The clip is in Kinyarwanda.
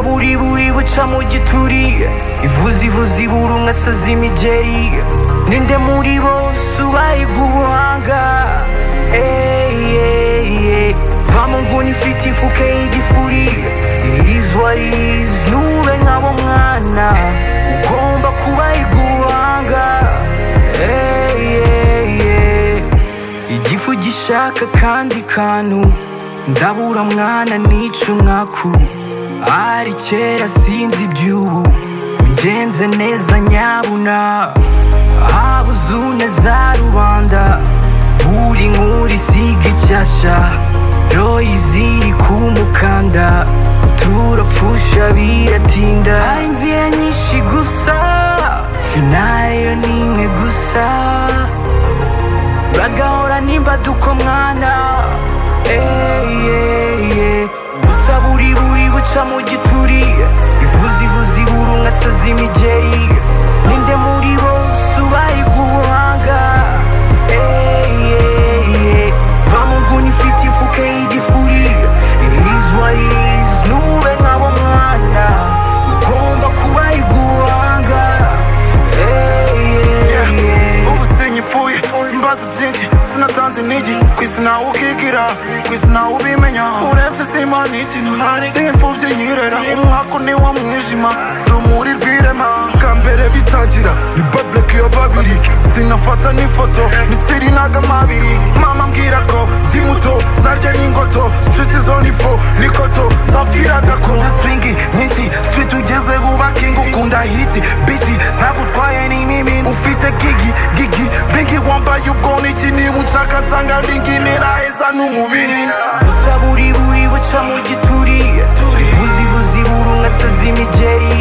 buriburi buca mu gituri ivuze ivuze iburu nkasaza imigeri ninde muri bose ubayiga ubuhanga Ey, ey, ey. va mu nguni ifite ifuka y'igifuri irizwarizi nube nk'abo mwana ugomba kubayiga ubuhanga Ey, ey, ey. igifu gishaka kandi kantu ndabura mwana nica umwaku ari kera sinzi iby'ubu ngenze neza nyabuna haba uzune za rubanda buri nkuru isiga icyasha royi ziri ku mukanda turapfusha biratinda hari inzira nyinshi gusa finale yo ni imwe gusa bagahora nimba duko mwana Ey, ey, ey. gusa buri buri buca mu gituri ivuze ivuze iburu nkasaza imigeri ninde muri bose ubayiga ubuhanga Ey, ey, ey. va mu nguni ifite ifuka y'igifuri irizwa irizi nube nk'abo mwana ugomba kubayiga ubuhanga Ey, ey, ey. ubu sinyipfuye simbaza byinshi sinatanze intege ku isi ntawe ukigira ku isi ntawe ubimenya urebye simana ikintu hari imfubyi yirera umwaka ni wo mwijima rumuri rw'irema bwa mbere bitangira ni babuleke ya babiri sinafata n'ifoto misiri n'agamabiri mama mbwira ko ndi muto zarya n'ingoto sisi zo ni fo n'ikoto zapfiraga ko nta swingi nyinshi street ugeze buba king ukunda hiti biti zagutwaye ni nini ufite gigi gigi bringi wambaye ubwoni iki niba ushaka nsanga ringi niraheza n'umubiri gusa buri buri buca mu gituri ivuze ivuze iburu nkasaza imigeri